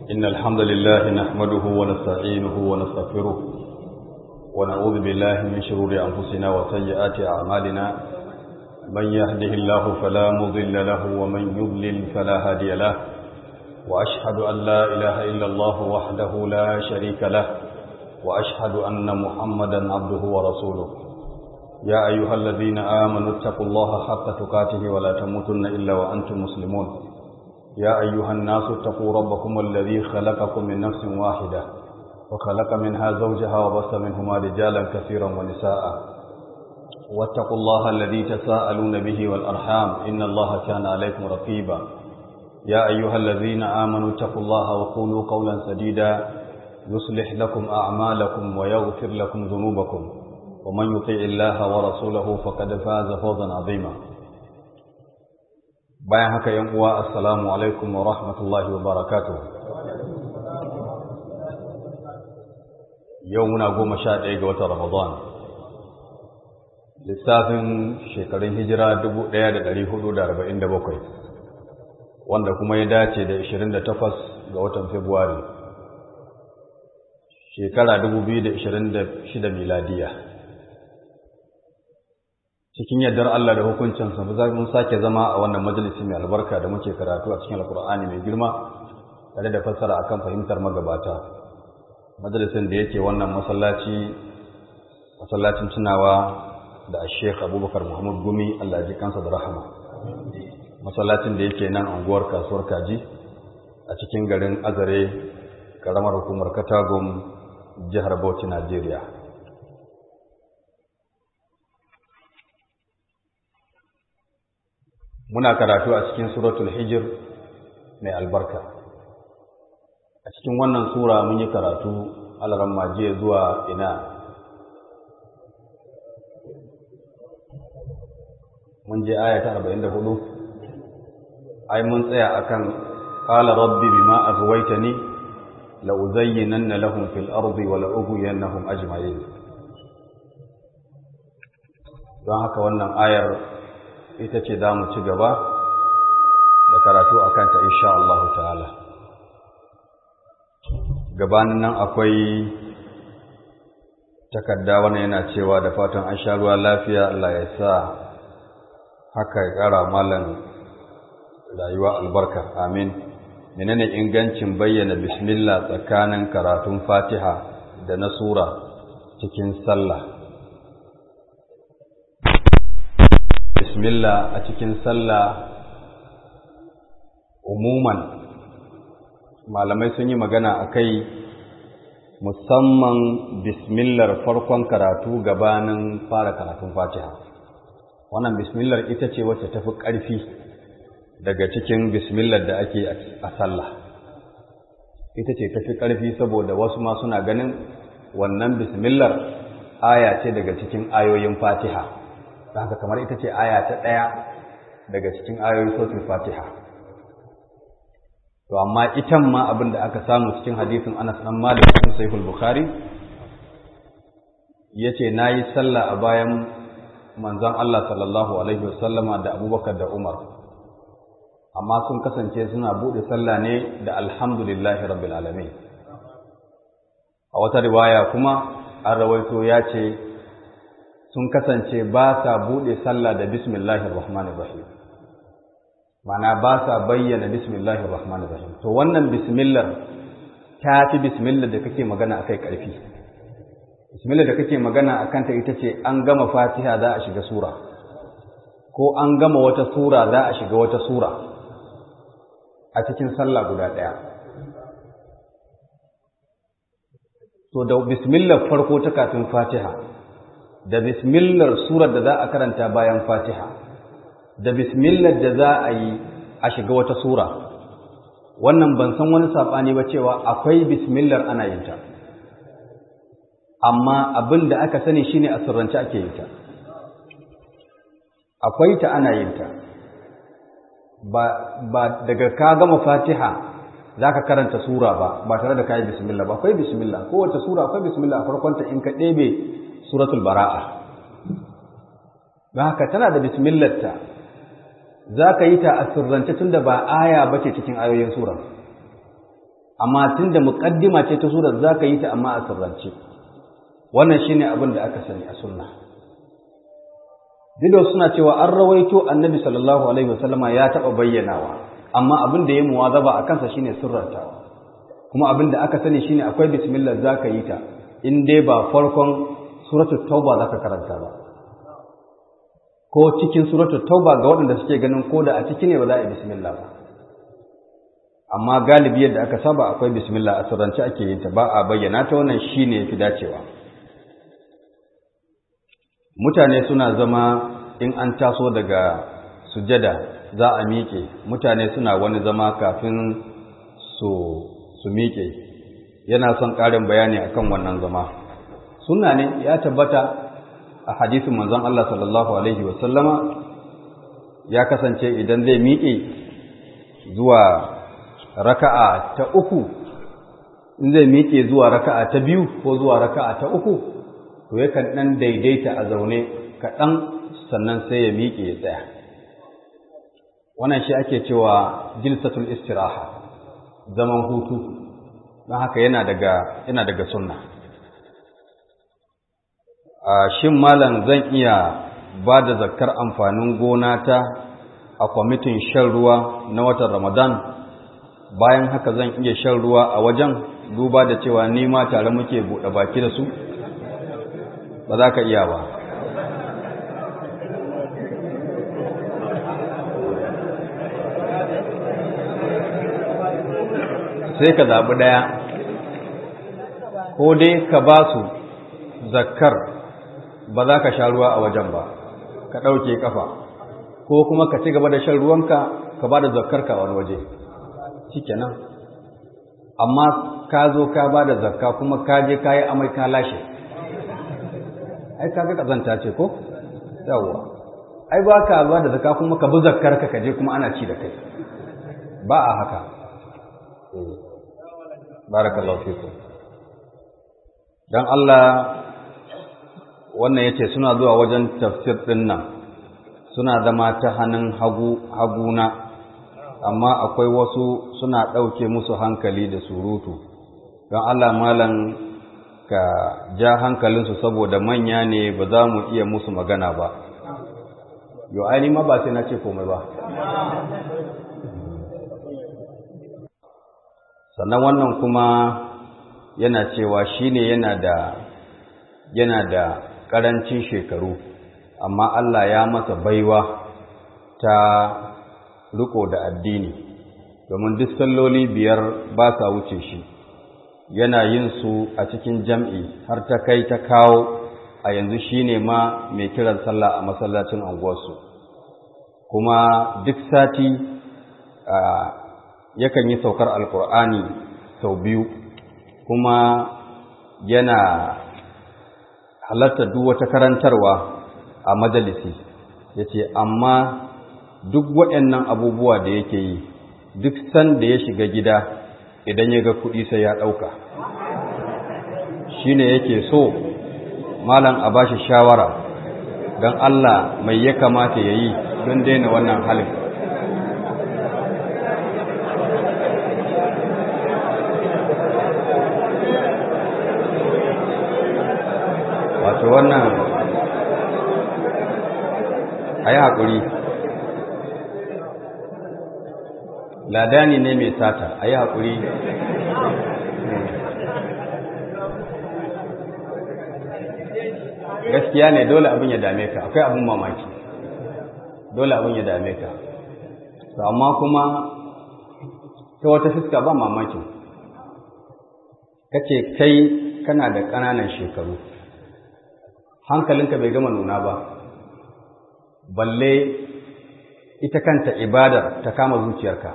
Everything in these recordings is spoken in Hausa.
إن الحمد لله نحمده ونستعينه ونستغفره ونعوذ بالله من شرور أنفسنا وسيئات أعمالنا من يهده الله فلا مضل له ومن يضلل فلا هادي له وأشهد أن لا إله إلا الله وحده لا شريك له وأشهد أن محمدا عبده ورسوله يا أيها الذين آمنوا اتقوا الله حق تقاته ولا تموتن إلا وأنتم مسلمون يا أيها الناس اتقوا ربكم الذي خلقكم من نفس واحدة وخلق منها زوجها وبث منهما رجالا كثيرا ونساء واتقوا الله الذي تساءلون به والأرحام إن الله كان عليكم رقيبا يا أيها الذين آمنوا اتقوا الله وقولوا قولا سديدا يصلح لكم أعمالكم ويغفر لكم ذنوبكم ومن يطيع الله ورسوله فقد فاز فوزا عظيما bayan haka yan uwa assalamu alaikum wa rahmatullahi wa barakatuh yau muna goma sha ɗaya ga watan ramadan lissafin shekarun hijira dubu ɗaya da ɗari hudu da arba'in da bakwai wanda kuma ya dace da ishirin da takwas ga watan februari shekara dubu biyu da ishirin da shida miladiya cikin yardar Allah da hukuncinsa mun sake zama a wannan majalisi mai albarka da muke karatu a cikin alkur'ani mai girma tare da fassara akan fahimtar magabata majalisin da yake wannan masallaci masallacin tunawa da Sheikh Abubakar Muhammad Gumi Allah ji kansa da rahama masallacin da yake nan unguwar kasuwar Kaji a cikin garin Azare karamar hukumar Katagum jihar Bauchi Najeriya muna karatu a cikin suratul hijir mai albarka a cikin wannan sura mun yi karatu alaran majiya zuwa ina mun je aya ta 44 ai mun tsaya akan qala rabbi bima aghwaytani la uzayyinanna lahum fil ardi wa la ughwiyannahum ajma'in don haka wannan ayar ita ce za mu ci gaba da karatu a kanta insha Allah ta'ala gabanin nan akwai takarda wannan yana cewa da fatan an sha ruwa lafiya Allah ya sa haka ya ƙara malan rayuwa albarka amin menene ingancin bayyana bismillah tsakanin karatun fatiha da na sura cikin sallah bismillah a cikin sallah umuman malamai sun yi magana a kai musamman bismillar farkon karatu gabanin fara karatun fatiha wannan bismillar ita ce wacce tafi ƙarfi daga cikin bismillar da ake a sallah ita ce tafi ƙarfi saboda wasu ma suna ganin wannan bismillar aya ce daga cikin ayoyin fatiha haka kamar ita ce aya ta ɗaya daga cikin ayoyin suratul fatiha to amma itan ma abin da aka samu cikin hadisin Anas dan Malik cikin Sahih bukhari yace nayi sallah a bayan manzon Allah sallallahu alaihi wasallama da Abubakar da Umar amma sun kasance suna bude sallah ne da alhamdulillahi rabbil alamin a wata riwaya kuma an rawaito ya ce sun kasance ba sa buɗe sallah da bismillahir rahmanir rahim mana ba sa bayyana bismillahir rahmanir rahim to wannan bismillah ta fi bismillah da kake magana akai ƙarfi bismillah da kake magana akan ta ita ce an gama fatiha za a shiga sura ko an gama wata sura za a shiga wata sura a cikin sallah guda ɗaya to da bismillah farko ta kafin fatiha da bismillar surar da za a karanta bayan fatiha da bismillar da za a yi a shiga wata sura wannan ban san wani saɓani ba cewa akwai bismillar ana yin ta amma abin da aka sani shine a sirrance ake yin ta akwai ta ana yin ta ba, ba daga ka gama fatiha za ka karanta sura ba ba tare da ka yi bismillah ba akwai bismillah kowace sura akwai bismillah a farkonta in ka ɗebe suratul bara'a haka tana da bismillarta za ka yi ta a sirrance tun da ba aya ba ce cikin ayoyin sura amma tunda muqaddima ce ta surar zaka yi ta amma a sirrance wannan shine abin da aka sani a sunna dido suna cewa an rawaito annabi sallallahu alaihi wasallama ya taba bayyanawa amma abin da ya muwazaba a kansa shine sirrantawa kuma abin da aka sani shine akwai bismillah zaka yi ta in dai ba farkon suratul tauba zaka karanta ba ko cikin suratul tauba ga waɗanda suke ganin ko da a ciki ne ba za a yi bismillah ba amma galibi yadda aka saba akwai bismillah a sirrance ake yin ta ba a bayyana ta wannan shine yafi dacewa mutane suna zama in an taso daga sujada za a miƙe mutane suna wani zama kafin su su miƙe yana son ƙarin bayani akan wannan zama sunna ne ya tabbata a hadisin manzon Allah sallallahu alaihi wasallama ya kasance idan zai miƙe zuwa raka'a ta uku in zai miƙe zuwa raka'a ta biyu ko zuwa raka'a ta uku to yakan ɗan daidaita a zaune kaɗan sannan sai ya miƙe ya tsaya wannan shi ake cewa jilsatul istiraha zaman hutu don haka yana daga yana daga sunna a shin malam zan iya ba da zakkar amfanin gona ta a kwamitin shan ruwa na watan ramadan bayan haka zan iya shan ruwa a wajen duba da cewa ni ma tare muke buɗe baki da su ba za ka iya ba sai ka zaɓi ɗaya ko dai ka ba su zakkar ba za ka sha ruwa a wajen ba ka ɗauke ƙafa ko kuma ka ci gaba da shan ruwanka ka ba da zakkar ka wani waje shikenan amma ka zo ka ba da zakka kuma ka je ka yi amai ka lashe ai ka ga ƙazanta ce ko yawwa ai ba ka ba da zakka kuma ka bi zakkar ka je kuma ana ci da kai ba a haka barakallahu fikum dan Allah wannan yace suna zuwa wajen tafsir din nan suna zama ta hannun hagu haguna amma akwai wasu suna ɗauke musu hankali da surutu don Allah malam ka ja hankalinsu saboda manya ne ba za mu iya musu magana ba yo aini ma ba sai na ce komai ba sannan wannan kuma yana cewa shine yana da yana da ƙarancin shekaru amma Allah ya masa baiwa ta riko da addini domin duk salloli biyar ba sa wuce shi yana yin su a cikin jam'i har ta kai ta kawo a yanzu shine ma mai kiran sallah a masallacin anguwarsu kuma duk sati yakan yi saukar alkur'ani sau biyu kuma yana halarta duk wata karantarwa a majalisi ya ce amma duk waɗannan abubuwa da yake yi duk san da ya shiga gida idan ya ga kuɗi sai ya ɗauka shi ne yake so malam a bashi shawara don Allah mai ya kamata ya yi don daina wannan halin wato wannan a yi haƙuri ladani ne mai sata a yi haƙuri gaskiya ne dole abin ya dame ka akwai abin mamaki dole abin ya dame ka amma kuma ta wata fuska ba mamakin kace kai kana da ƙananan shekaru hankalinka bai gama nuna ba balle ita kanta ibadar ta kama zuciyarka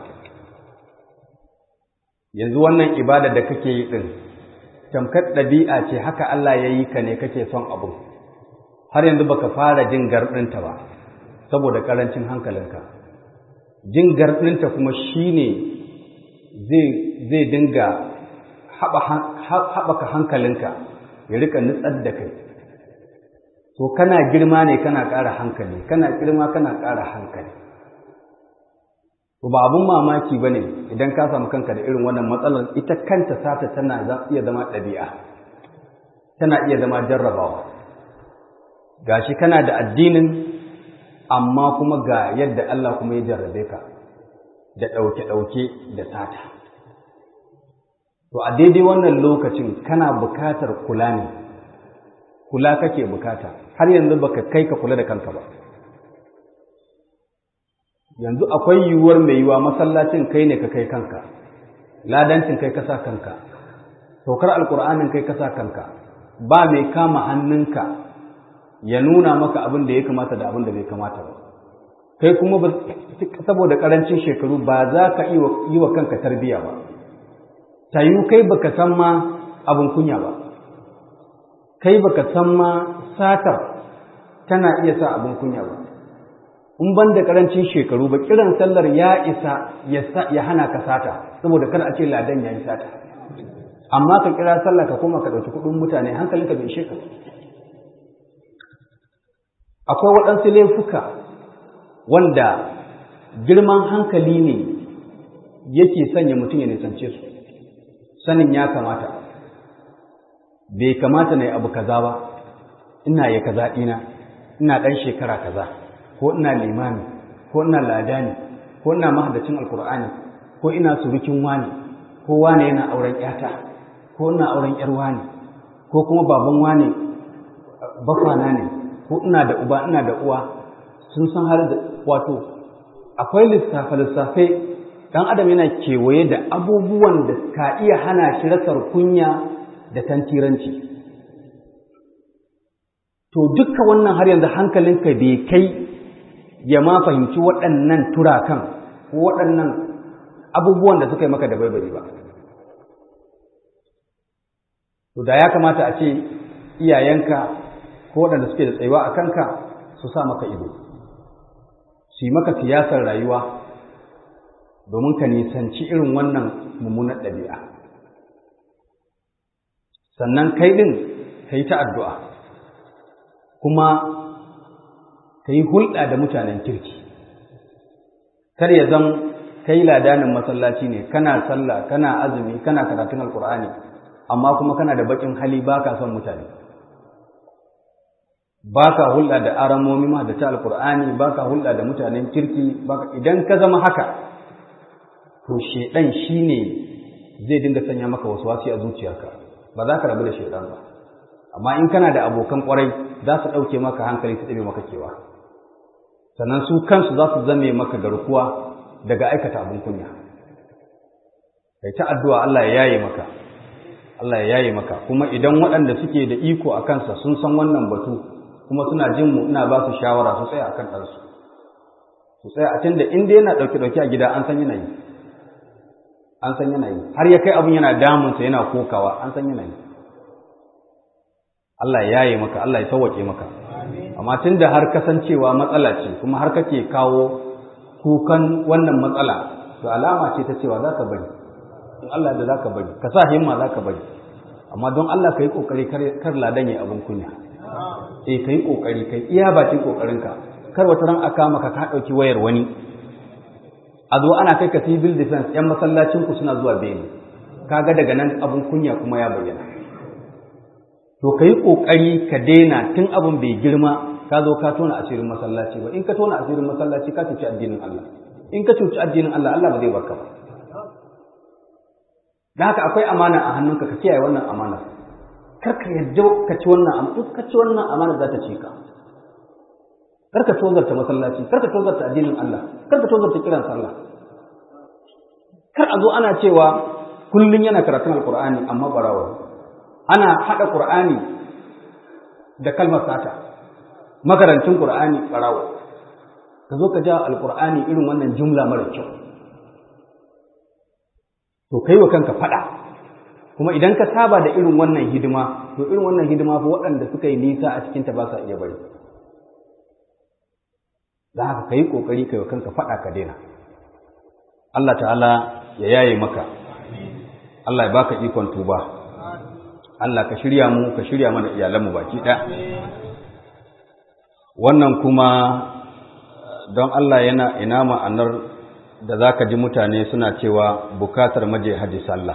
yanzu wannan ibadar da kake yi ɗin tamkar ɗabi'a ce haka Allah ya yi ka ne kake son abu har yanzu baka fara jin garɗinta ba saboda ƙarancin hankalinka jin garɗinta kuma shine zai zai dinga haɓaka hankalinka ya rika nutsar da kai to kana girma ne kana ƙara hankali kana girma kana ƙara hankali to ba abun mamaki ba ne idan ka samu kanka da irin wannan matsalar ita kanta sata tana iya zama ɗabi'a tana iya zama jarrabawa gashi kana da addinin amma kuma ga yadda Allah kuma ya jarrabe ka da ɗauke-ɗauke da sata to a daidai wannan lokacin kana bukatar kula ne kula kake bukata har yanzu baka kai ka kula da kanka ba yanzu akwai yiwuwar mai yiwa masallacin kai ne ka kai kanka ladancin kai ka sa kanka saukar alkur'anin kai ka sa kanka ba mai kama hannunka ya nuna maka abin da ya kamata da abin da bai kamata ba kai kuma saboda karancin shekaru ba za ka yi wa kanka tarbiya ba ta yi kai baka san ma abin kunya ba kai baka san ma satar tana iya sa abin kunya ba in ban da karancin shekaru ba kiran sallar ya isa ya hana ka sata saboda kar a ce ladan ya yi sata amma ka kira sallah ka koma ka ɗauki kuɗin mutane hankalinka bai ishe ka akwai waɗansu laifuka wanda girman hankali ne yake sanya mutum ya nisance su sanin ya kamata bai kamata na yi abu kaza ba ina ya kaza ɗina ina ɗan shekara kaza ko ina limami ko ina ladani ko ina mahaddacin alkur'ani ko ina surukin wani ko wani yana auren ƴata ko ina auren ƴar wani ko kuma baban wani bafana ne ko ina da uba ina da uwa sun san har da wato akwai lissafe lissafe dan adam yana kewaye da abubuwan da ka iya hana shi rasar kunya da tantiranci to dukkan wannan har yanzu hankalinka bai kai ya ma fahimci waɗannan turakan ko waɗannan abubuwan da suka yi maka da baibari ba to da ya kamata a ce iyayenka ko waɗanda suke da tsayuwa a kanka su sa maka ido su yi maka siyasar rayuwa domin ka nisanci irin wannan mummunar ɗabi'a sannan kai ɗin ka yi ta addu'a kuma ka yi hulɗa da mutanen kirki kar ya zan kai ladanin masallaci ne kana sallah kana azumi kana karatun alkur'ani amma kuma kana da baƙin hali ba ka son mutane ba ka hulɗa da aramomi ma da ta alkur'ani ba ka hulɗa da mutanen kirki idan ka zama haka to shaidan shi ne zai dinga sanya maka wasu wasi a zuciyarka ba za ka rabu da shaidan ba amma in kana da abokan kwarai za su ɗauke maka hankali su ɗabe maka kewa sannan su kansu za su zame maka garkuwa daga aikata abin kunya kai ta addu'a Allah ya yaye maka Allah ya yaye maka kuma idan waɗanda suke da iko a kansa sun san wannan batu kuma suna jin mu ina ba su shawara su tsaya akan ɗansu su tsaya a tunda in dai yana ɗauke ɗauke a gida an san yana yi an san yana yi har ya kai abin yana damunsa yana kokawa an san yana yi Allah ya yaye maka Allah ya sauwaƙe maka amma tunda har kasancewa matsala ce kuma har kake kawo kukan wannan matsala to alama ce ta cewa za ka bari in Allah da za ka bari ka sa himma za ka bari amma don Allah ka yi ƙoƙari kar ladan ya abin kunya eh ka yi ƙoƙari ka iya bakin ƙoƙarinka kar wata ran aka maka ka ɗauki wayar wani a zo ana kai ka civil defense yan masallacin ku suna zuwa bene kaga daga nan abin kunya kuma ya bayyana to ka yi ƙoƙari ka daina tun abin bai girma ka zo ka tona asirin masallaci ba in ka tona asirin masallaci ka cuci addinin Allah in ka cuci addinin Allah Allah ba zai barka ba da haka akwai amana a hannunka ka kiyaye wannan amana kar ka yadda ka ci wannan amana duk ka ci wannan amana za ta ci ka kar ka tozarta masallaci kar ka tozarta addinin Allah kar ka tozarta kiran sallah kar a zo ana cewa kullun yana karatun alqur'ani amma barawa ana hada qur'ani da kalmar sata makarancin qur'ani barawa ka zo ka ja alqur'ani irin wannan jumla mara kyau to kai wa kanka fada kuma idan ka saba da irin wannan hidima to irin wannan hidima fa waɗanda suka yi nisa a cikin ta ba sa iya bari da haka kai kokari kai wa kanka fada ka daina Allah ta'ala ya yaye maka Allah ya baka ikon tuba Allah ka shirya mu ka shirya mana iyalanmu baki ɗaya wannan kuma don Allah yana ina ma'anar da za ka ji mutane suna cewa bukatar maje haji sallah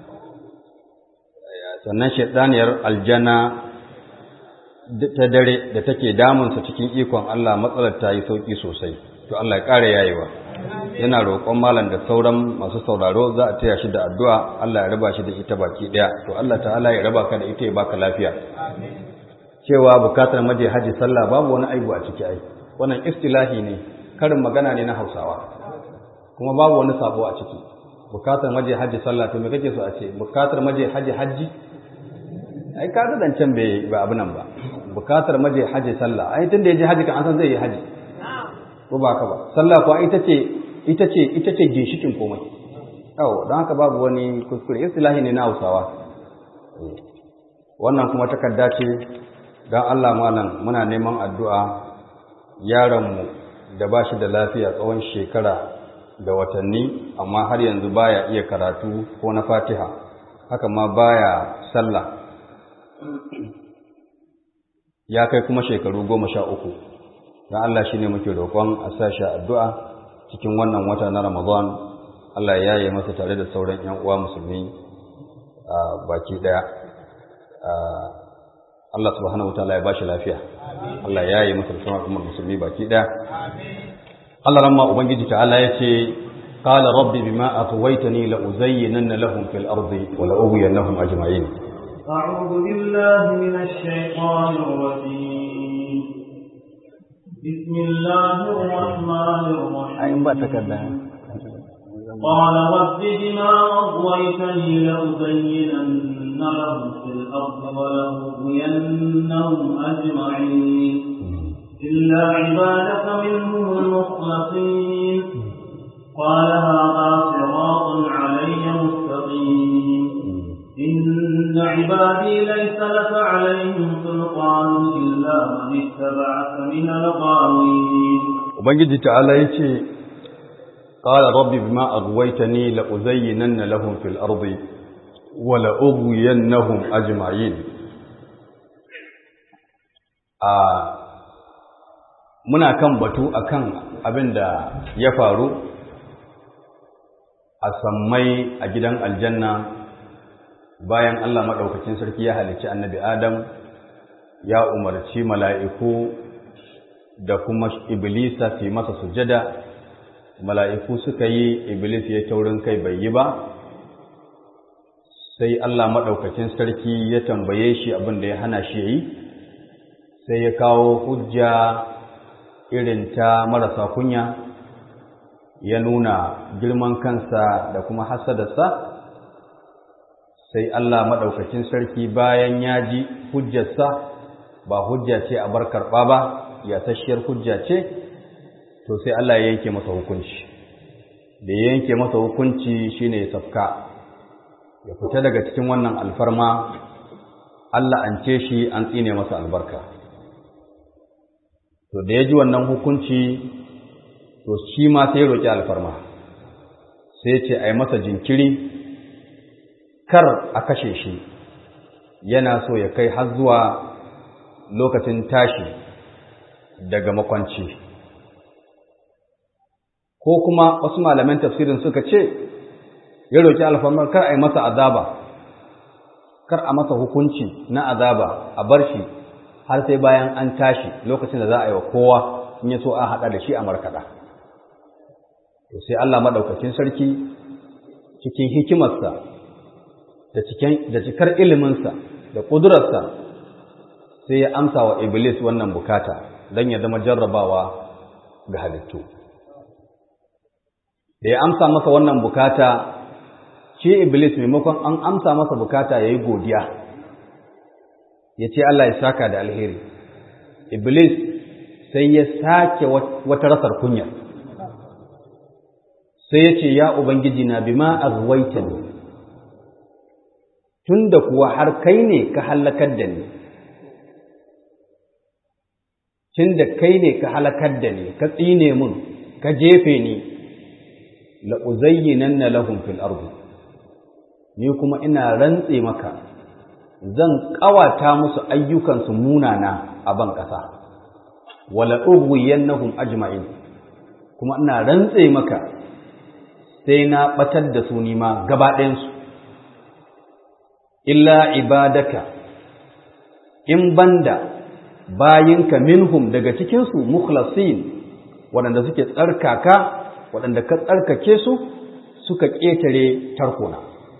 sannan shaidaniyar aljana ta dare da take damunsa cikin ikon Allah matsalar ta yi sauƙi sosai to Allah ya ƙara yayewa yana roƙon malam da sauran masu sauraro za a taya shi da addu'a Allah ya raba shi da ita baki ɗaya to Allah ta'ala ya raba ka da ita ya baka lafiya cewa bukatar maje haji sallah babu wani aibu a ciki ai wannan istilahi ne karin magana ne na Hausawa kuma babu wani sabo a ciki bukatar maje haji sallah to me kake so a ce bukatar maje haji haji ai ka ga dancan bai ba abu nan ba bukatar maje haji sallah ai tunda ya je haji kan an san zai yi haji ko ba ka ba sallah kuwa ita ce ita ce ita ce ginshikin komai yawo don haka babu wani kuskure istilahi ne na Hausawa wannan kuma takarda ce don Allah malam muna neman addu'a yaronmu da ba shi da lafiya tsawon shekara da watanni amma har yanzu baya iya karatu ko na fatiha haka ma baya sallah ya kai kuma shekaru goma sha uku don Allah shi ne muke roƙon a sashi addu'a cikin wannan wata na Ramadan Allah ya yi masa tare da sauran ‘yan uwa musulmi a baki ɗaya Allah subhanahu wa ta'ala ya bashi lafiya Allah ya yi masa sauran al'ummar musulmi baki ɗaya Allah ramma Ubangiji ta'ala ya ce قال ربي بما أطويتني لأزينن لهم في الأرض ولأغوينهم أجمعين أعوذ بالله من الشيطان الرجيم بسم الله الرحمن الرحيم قال رب بما أغويتني لأزينن لهم في الأرض ولأغوينهم أجمعين إلا عبادك منهم المخلصين قال هذا صراط علي مستقيم إن عبادي ليس لك عليهم سلطان إلا من اتبعك من الغاوين Ubangiji ta'ala ya ce, Ƙala rabbi bima agwaitani la'uzayyinanna lahum fil ardi wa la'ughwiyannahum ajma'in. A muna kan batu akan abin da ya faru a sammai a gidan aljanna bayan Allah maɗaukacin sarki ya halicci annabi Adam ya umarci mala'iku da kuma Iblisa su yi masa sujada, mala'iku suka yi Iblis ya taurin kai bai yi ba, sai Allah maɗaukacin sarki ya tambaye shi abin da ya hana shi ya yi, sai ya kawo hujja irin ta marasa kunya, ya nuna girman kansa da kuma hasadarsa. sai Allah maɗaukacin sarki bayan ya ji hujjarsa ba hujja ce a bar karɓa ba ya tashiyar hujja ce to sai Allah ya yanke masa hukunci da ya yanke masa hukunci shine ya safka ya fita daga cikin wannan alfarma Allah an ce shi an tsine masa albarka to da ya ji wannan hukunci to shi ma sai ya roƙi alfarma sai ce a yi masa jinkiri kar a kashe shi yana so ya kai har zuwa lokacin tashi daga makwanci ko kuma wasu malaman tafsirin suka ce ya roƙi alfarmar kar a yi masa azaba kar a masa hukunci na azaba a bar shi har sai bayan an tashi lokacin da za a yi wa kowa in ya so an haɗa da shi a markaɗa to sai Allah maɗaukacin sarki cikin hikimarsa da cikar iliminsa da ƙudurarsa sai ya amsa wa Iblis wannan bukata don ya zama jarrabawa ga halittu. Da ya amsa masa wannan bukata, shi Iblis maimakon an amsa masa bukata ya yi godiya, ya ce Allah ya saka da alheri. Iblis sai ya sake wata rasar kunya, sai ya ce, Ya Ubangiji na bima azwaita ne. tun da kuwa har kai ne ka halakar da ni tun da kai ne ka halakar da ni ka tsine mun ka jefe ni la'uzayyinan na lahun fil ardu ni kuma ina rantse maka zan ƙawata musu ayyukansu munana a ban ƙasa wala ugwiyannahum ajma'in kuma ina rantse maka sai na batar da su nima gaba ɗayansu illa ibadaka in banda bayinka minhum daga cikinsu mukhlasin waɗanda suke tsarkaka waɗanda ka tsarkake su suka ƙetare tarkona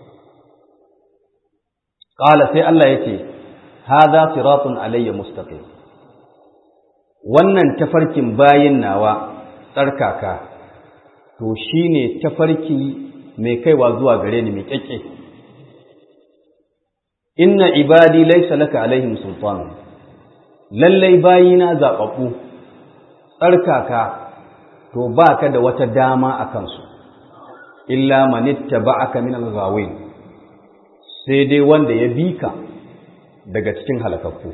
ƙala sai Allah ya ce haza siratun alayya mustaqim wannan tafarkin bayin nawa tsarkaka to shine tafarki mai kaiwa zuwa gare ni mai kyakke inna ibadi laysa laka alaihim sultan lallai bayina zababbu tsarkaka to baka da wata dama a kansu illa man ittaba'aka min al-ghawin sai dai wanda ya bi ka daga cikin halakakku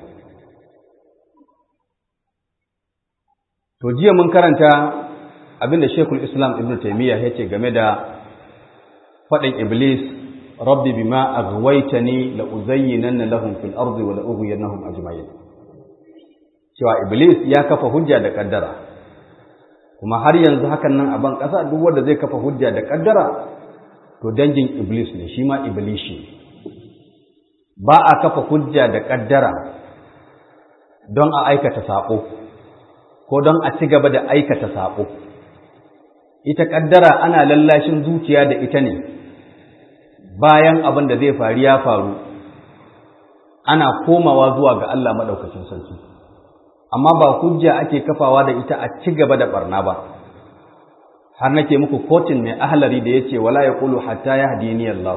to jiya mun karanta abinda Sheikhul Islam Ibn Taymiyyah yace game da faɗin Iblis rabbi bima aghwaytani la uzayyinanna lahum fil ardi wa la ughwiyannahum ajma'in cewa Iblis ya kafa hujja da kaddara kuma har yanzu hakan nan a ban ƙasa duk wanda zai kafa hujja da kaddara to dangin Iblis ne shi ma Iblishi ba a kafa hujja da kaddara don a aikata saƙo ko don a ci gaba da aikata saƙo ita ƙaddara ana lallashin zuciya da ita ne bayan abin da zai faru ya faru ana komawa zuwa ga Allah maɗaukacin sarki amma ba hujja ake kafawa da ita a ci gaba da barna ba har nake muku kotin mai ahlari da yace wala yaqulu hatta yahdini Allah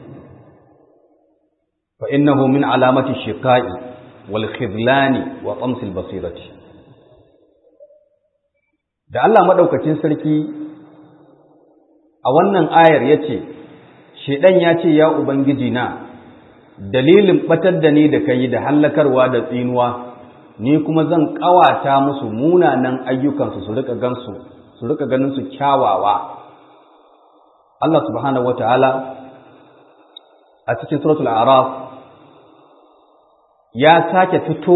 fa innahu min alamati shiqa'i wal khidlani wa tamsil basirati da Allah maɗaukacin sarki a wannan ayar ya ce, Shaiɗan ya ce, Ya Ubangiji na, dalilin ɓatar da ni da ka yi da hallakarwa da tsinuwa, ni kuma zan ƙawata musu munanan ayyukansu su rika gansu, su rika ganin su kyawawa. Allah subhanahu wa ta'ala a cikin suratul Araf ya sake fito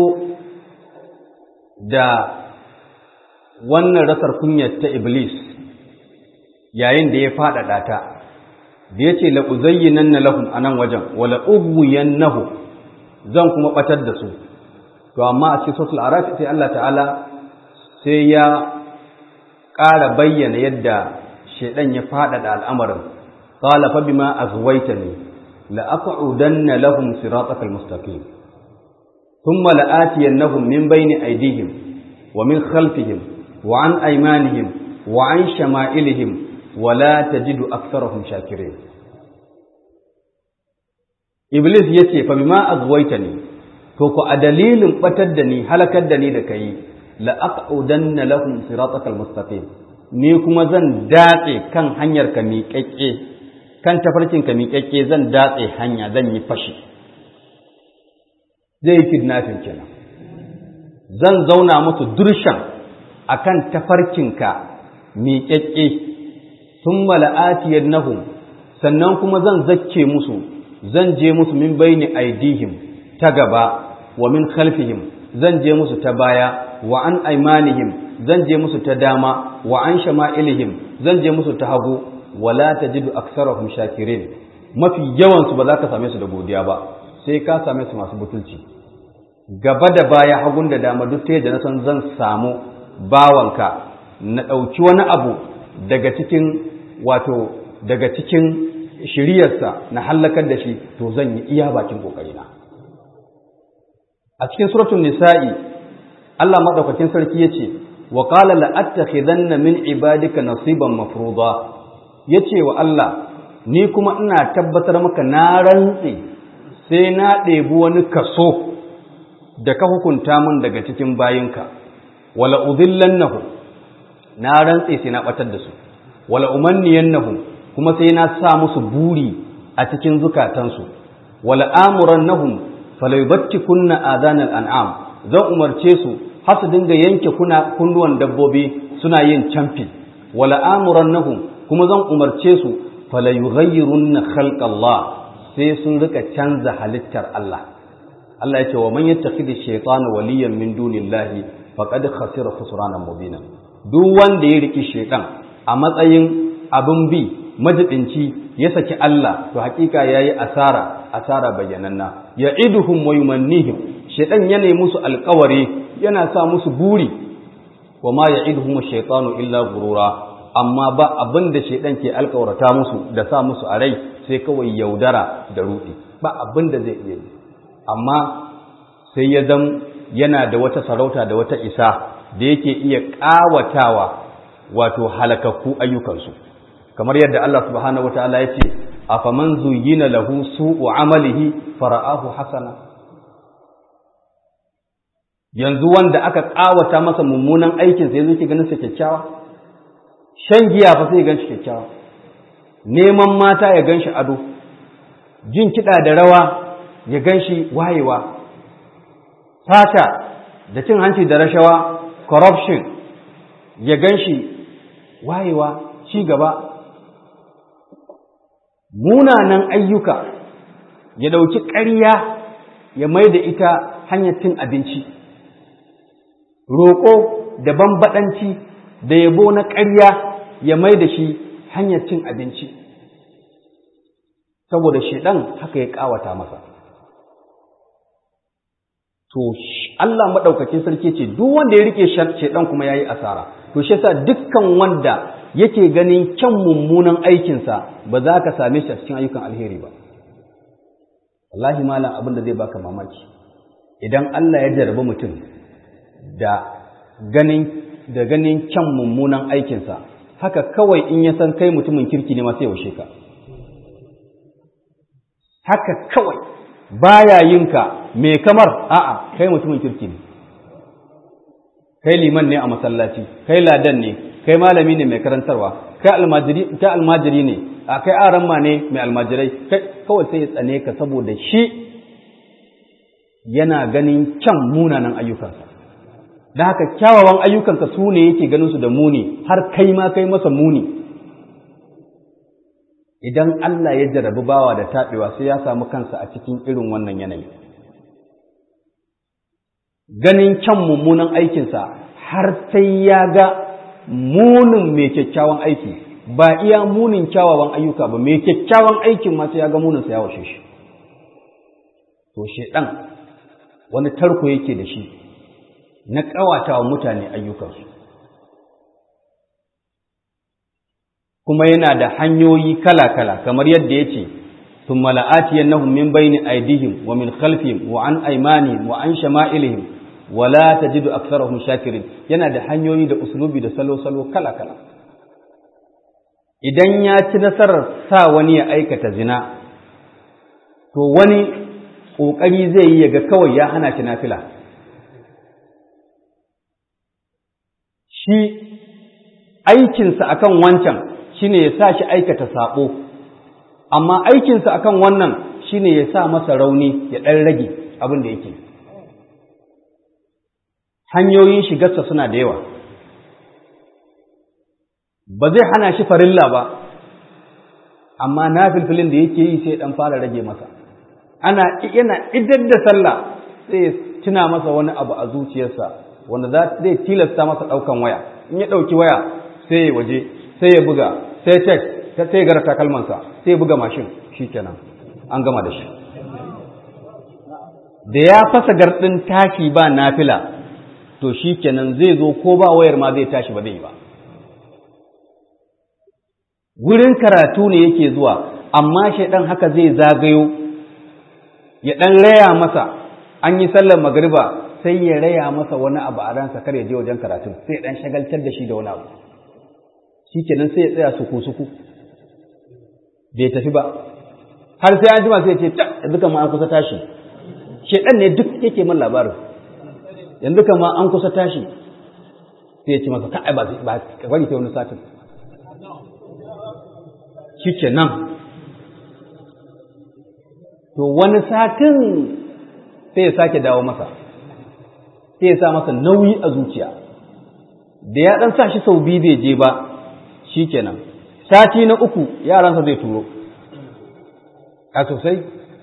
da wannan rasar kunyar ta Iblis yayin da ya faɗaɗa ta, da ya ce la'uzayyinan na lahum a nan wajen, wa la'ubuyan nahu zan kuma ɓatar da su, to amma a cikin sosul arafi sai Allah ta'ala sai ya ƙara bayyana yadda shaiɗan ya faɗaɗa al'amarin, ƙala fa bima azwaita ne, la'aƙa'udanna lahum siratakal mustaqim ثم لآتينهم من بين أيديهم ومن خلفهم وعن أيمانهم وعن شمائلهم ولا تجد أكثرهم شاكرين إبليس يتي فبما أغويتني توكو أدليل بتدني هلكدني لكي لأقعدن لهم صراطك المستقيم ni kuma zan datse kan hanyar ka miƙaƙƙe kan tafarkin ka miƙaƙƙe zan datse hanya zan yi fashi zai yi kidnapping kenan zan zauna musu durshan akan tafarkinka miƙaƙƙe sun mala'atiyar nahum sannan kuma zan zakke musu zan je musu min baini aidihim ta gaba wa min khalfihim zan je musu ta baya wa an aimanihim zan je musu ta dama wa an shama'ilihim zan je musu ta hagu wala tajidu aksarahum shakirin mafi yawansu ba za ka same su da godiya ba sai ka same su masu butulci gaba da baya hagun da dama duk ta yadda na san zan samu bawanka na ɗauki wani abu daga cikin wato daga cikin shiriyarsa na hallakar da shi to zan yi iya bakin ƙoƙarina a cikin suratun nisa'i Allah maɗaukakin sarki ya ce wa qala la attakhidanna min ibadika nasiban mafruḍa yace wa Allah ni kuma ina tabbatar maka na rantse sai na ɗebi wani kaso da ka hukunta mun daga cikin bayinka wala udhillannahu na rantse sai na batar da su wala umanniyannahum kuma sai na sa musu buri a cikin zukatansu wala amurannahum falaybattikunna adanal an'am zan umarce su har su dinga yanke kuna kunnuwan dabbobi suna yin camfi wala amurannahum kuma zan umarce su falayughayyirunna khalqallah sai sun rika canza halittar Allah Allah ya ce wa man yattakhidhi shaytana waliyan min dunillahi faqad khasira khusranan mubina duk wanda ya riki shaytan a matsayin abin bi majibinci ya saki Allah to hakika yayi asara asara bayyananna ya'iduhum wa yumannihim shedan yana musu alƙawari yana sa musu buri wa ma ya'iduhum ash-shaytanu illa gurura amma ba abin da shedan ke alƙawarta musu da sa musu a rai sai kawai yaudara da rudi ba abin da zai iya yi amma sai ya zam yana da wata sarauta da wata isa da yake iya ƙawatawa wato halakakku ayyukansu kamar yadda Allah subhanahu wataala ya ce afaman zuyyina lahu su'u amalihi fara'ahu hasana yanzu wanda aka ƙawata masa mummunan aikin sai yake ganin sa kyakkyawa shan giya fa sai ganshi kyakkyawa neman mata ya ganshi ado jin kiɗa da rawa ya ganshi wayewa fata da cin hanci da rashawa corruption ya ganshi wayewa ci gaba munanan ayyuka ya ɗauki ƙarya ya mai da ita hanyar cin abinci roƙo da bambaɗanci da yabo na ƙarya ya mai da shi hanyar cin abinci saboda shaidan haka ya ƙawata masa to Allah maɗaukakin sarki ce duk wanda ya rike shaidan kuma ya yi asara to shi yasa dukkan wanda yake ganin kyan mummunan aikinsa ba za ka same shi a cikin ayyukan alheri ba wallahi malam abin da zai baka mamaki idan Allah ya jarabi mutum da ganin da ganin kyan mummunan aikinsa haka kawai in ya san kai mutumin kirki ne ma sai yaushe ka haka kawai baya yin ka me kamar a'a kai mutumin kirki ne kai liman ne a masallaci kai ladan ne kai malami ne mai karantarwa kai almajiri kai almajiri ne a kai aramma ne mai almajirai kai kawai sai ya tsane ka saboda shi yana ganin kyan munanan ayyukansa da haka kyawawan ayyukanka su ne yake ganin su da muni har kai ma kai masa muni idan Allah ya jarabi bawa da taɓewa sai ya samu kansa a cikin irin wannan yanayi ganin kyan mummunan aikinsa har sai ya ga munin mai kyakkyawan aiki ba iya munin kyawawan ayyuka ba mai kyakkyawan aikin ma sai ya ga muninsa ya washe shi to shedan wani tarko yake da shi na ƙawata wa mutane ayyukansu kuma yana da hanyoyi kala-kala kamar yadda ya ce sun mala'ati yannahum min bayni aidihim wa min khalfihim wa an aimanihim wa an shama'ilihim wa la tajidu aktsarahum shakirin yana da hanyoyi da uslubi da salo-salo kala-kala idan ya ci nasarar sa wani ya aikata zina to wani ƙoƙari zai yi yaga kawai ya hana shi nafila shi aikinsa akan wancan shine ya sa shi aikata saɓo amma aikinsa akan wannan shine ya sa masa rauni ya ɗan rage abin da yake hanyoyin shigarsa suna da yawa ba zai hana shi farilla ba amma na filfilin da yake yi sai ɗan fara rage masa ana yana idar da sallah sai ya tuna masa wani abu a zuciyarsa wanda zai tilasta masa ɗaukan waya in ya ɗauki waya sai ya waje sai ya buga sai cek sai ya gara takalmansa sai ya buga mashin shi kenan an gama da shi da ya fasa garɗin tashi ba nafila to shi kenan zai zo ko ba wayar ma zai tashi ba zai yi ba wurin karatu ne yake zuwa amma shaidan haka zai zagayo ya ɗan raya masa an yi sallar magariba sai ya raya masa wani abu a ransa kar ya je wajen karatu sai ya ɗan shagaltar da shi da wani abu shi kenan sai ya tsaya suku-suku bai tafi ba har sai an jima sai ya ce ta yanzu kama an kusa tashi shaidan ne duk yake min labarin yanzu kama an kusa tashi sai ya ce masa ka'ai ba ka bari sai wani satin shi kenan to wani satin sai ya sake dawo masa sai ya sa masa nauyi a zuciya da ya ɗan sa shi sau biyu bai je ba shi kenan sati na uku yaransa zai turo a sosai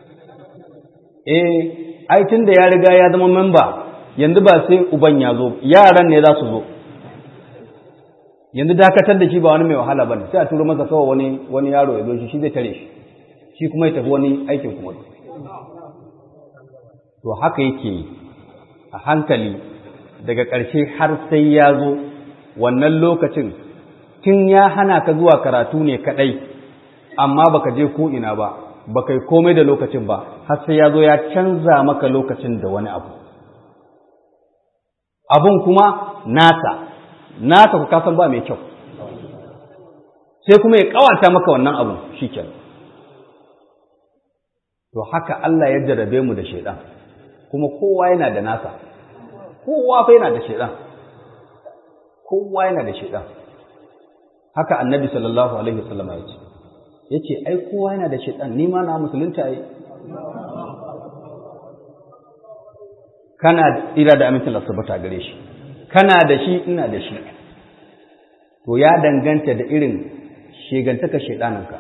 eh ai tun da ya riga ya zama memba yanzu ba sai uban ya zo yaran ne za su zo yanzu dakatar da shi ba wani mai wahala ba ne sai a turo masa kawai wani wani yaro ya zo shi shi zai tare shi shi kuma ya tafi wani aikin kuma to haka yake a hankali daga ƙarshe har sai ya zo wannan lokacin tun ya hana ka zuwa karatu ne kaɗai amma baka je ko ina ba baka yi komai da lokacin ba har sai ya zo ya canza maka lokacin da wani abu abun kuma nasa nasa ku kasan ba mai kyau sai kuma ya kawata maka wannan abu shikenan to haka Allah ya jarrabe mu da shaidan kuma kowa yana da nasa kowa fa yana da shaidan kowa yana da shaidan haka annabi sallallahu alaihi wasallam ya ce yace ai kowa yana da shaidan ni ma na musulunta yi kana ira da amincin asabata gare shi kana da shi ina da shi to ya danganta da irin shegantaka shaidaninka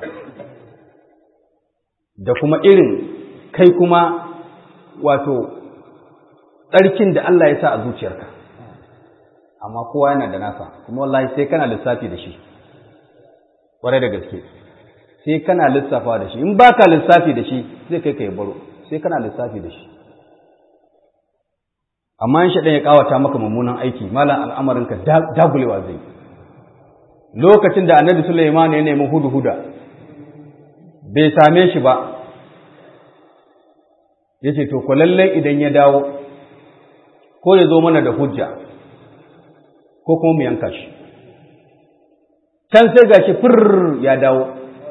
da kuma irin kai kuma wato tsarkin da Allah ya sa a zuciyarka amma kowa yana da nasa kuma wallahi sai kana lissafi da shi ƙwarai da gaske sai kana lissafa da shi in ba ka lissafi da shi zai kai ka yi baro sai kana lissafi da shi amma in shaɗan ya ƙawata maka mummunan aiki malam al'amarinka dagulewa zai lokacin da annabi Sulaiman ya nemi hudu-huda bai same shi ba ya ce to lallai idan ya dawo ko ya zo mana da hujja ko kuma mu yanka shi can sai gashi fir ya dawo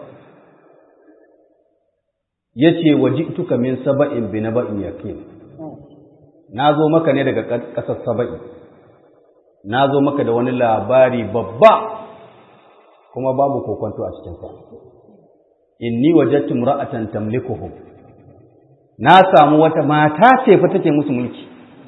ya ce waji tuka min saba'in bi na ba'in yakin na zo maka ne daga ƙasar saba'i na zo maka da wani labari babba kuma babu kokonto a cikinsa inni wajadtu imra'atan tamlikuhum na samu wata mata ce fa take musu mulki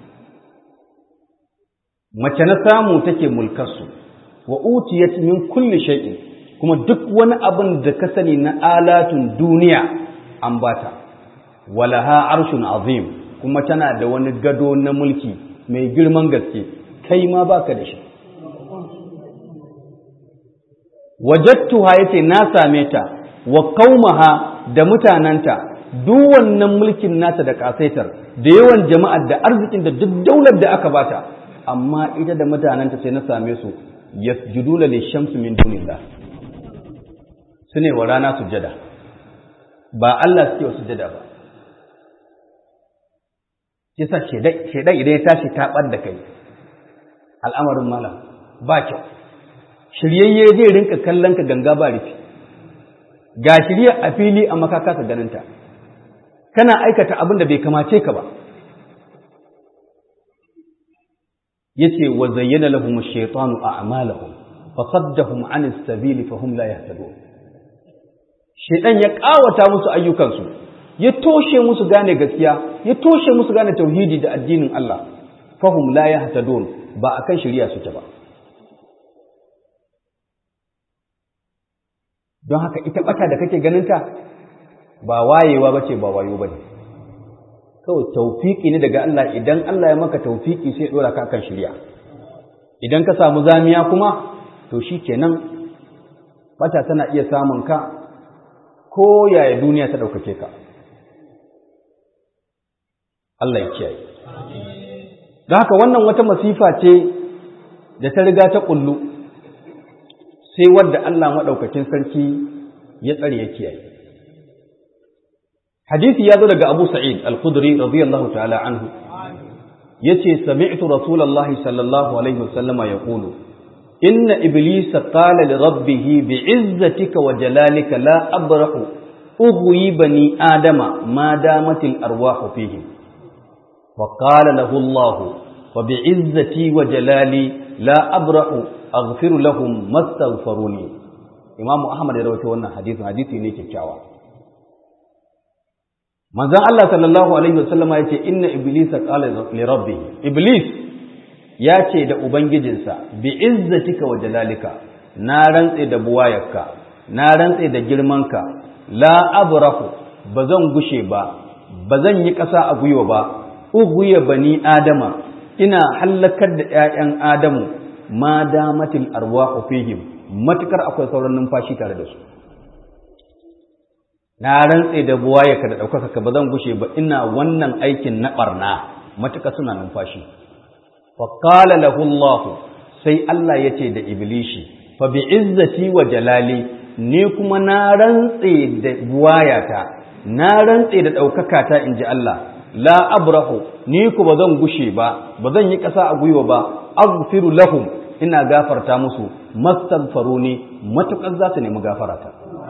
mace na samu take mulkarsu wa utiyat min kulli shay'in kuma duk wani abin da ka sani na alatun duniya an bata walaha arshun azim kuma tana da wani gado na mulki mai girman gaske kai ma baka da shi wajattuha yace na same ta wa qaumaha da mutananta duk wannan mulkin nata da kasaitar da yawan jama'ar da arzikin da duk daular da aka bata amma ita da mutananta sai na same su yasjuduna lishamsi min dunillah sune wa rana sujada ba Allah suke wa sujada ba kisa shedai idan ya tashi taɓar da kai al'amarin malam ba kyau shiryayye zai rinka kallon ka ganga ba rufi ga shirya a fili a makaka ka ganinta kana aikata abin da bai kamace ka ba yace wa zayyana lahum ash-shaytanu a'malahum fasaddahum 'an as-sabili fahum la yahtadun shaytan ya kawata musu ayyukansu ya toshe musu gane gaskiya ya toshe musu gane tauhidi da addinin Allah fahum la yahtadun ba akan shari'a suke ba don haka ita bata da kake ganinta ba wayewa bace ba wayo bane kawai taufiki ne daga Allah idan Allah ya maka taufiki sai dora ka kan shari'a idan ka samu zamiya kuma to shikenan bata tana iya samun ka ko yaya duniya ta daukake ka Allah ya kiyaye don haka wannan wata masifa ce da ta riga ta kullu sai wadda Allah maɗaukakin sarki ya tsare ya kiyaye. Hadisi ya zo daga Abu Sa'id Al-Khudri radiyallahu ta'ala anhu yace sami'tu Rasulullahi sallallahu alaihi wasallama yaqulu inna iblisa qala li rabbih bi'izzatika wa jalalika la abrahu ughwi bani adama ma damatil arwahu fihi wa qala lahu Allah wa bi'izzati wa jalali la abrahu aghfiru lahum mastaghfiruni Imam Ahmad ya rawaito wannan hadisi hadisi ne kyakkyawa Manzon Allah sallallahu alaihi wasallam ya ce inna iblisa qala li rabbih iblis ya ce da ubangijinsa bi izzatika wa jalalika na rantse da buwayarka na rantse da girmanka la abrahu bazan gushe ba bazan yi ƙasa a gwiwa ba uguya bani adama ina hallakar da ƴaƴan adamu ma damatil arwahu fihim matukar akwai sauran numfashi tare da su na rantse da buwaye ka da ɗaukaka ka ba zan gushe ba ina wannan aikin na ɓarna matuƙa suna numfashi fa qala lahu Allah sai Allah ya ce da iblishi fa bi izzati wa jalali ni kuma na rantse da buwayata na rantse da ɗaukaka ta inji Allah la abrahu ni ku ba zan gushe ba ba zan yi ƙasa a gwiwa ba aghfiru lahum ina gafarta musu mastaghfaruni matuƙar za su nemi gafarata